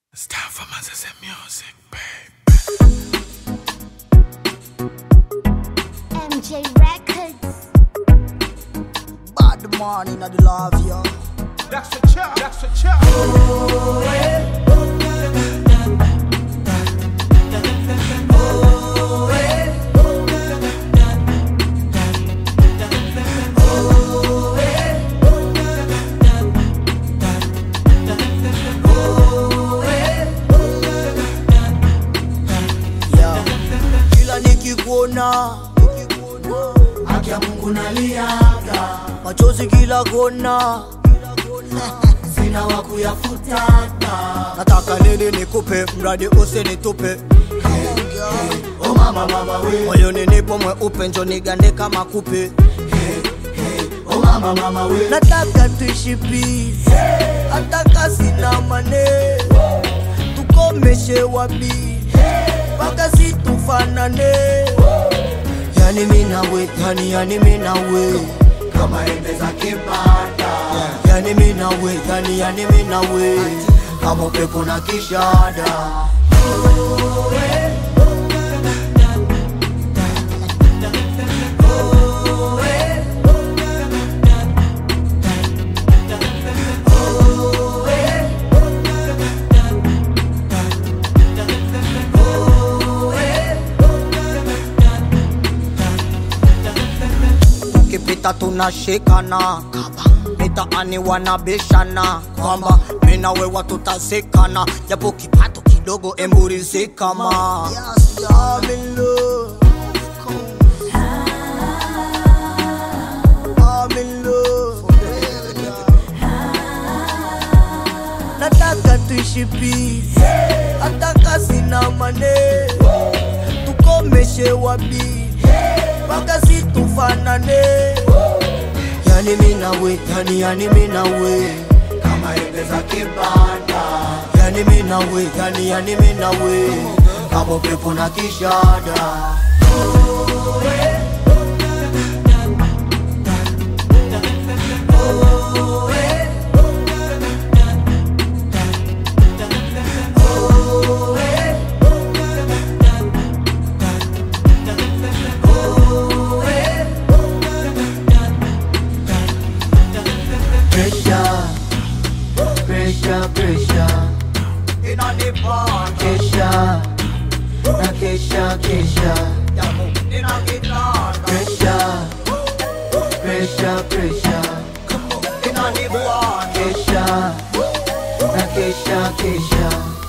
It's time for Moses and Music, babe. MJ Records. Bad man in the love, yo. That's the chop. That's the chop. Yo. Kila nikikuona haki ya Mungu naliaga, machozi kila kona, sina wa kuyafutata. Nataka nini nikupe, mradi usinitupe. Oh mama mama we, moyoni nipo mweupe, njo nigande kama kupe. Oh mama mama we, nataka tuishi peace, nataka sina mane, tukomeshe wabii mpaka situfanane yani minawe yani yani minawe kama embe za kibanda yani minawe yani yani minawe kama upepo na kishada ukipita tunashikana mitaani wanabishana kwamba mina wewa tutazikana japo kipato kidogo emburizikama yes, I'm in love. I'm in love. nataka tuishi peace nataka sina mane tukomeshe wabii mpaka situfanane yani minawe yani yani minawe kama embe za kibanda yani minawe yani yani minawe kama pepo na kishada pressure, pressure, pressure. Inanipanda kesha na kesha kesha. Pressure, pressure, pressure. Inanipanda kesha na kesha kesha.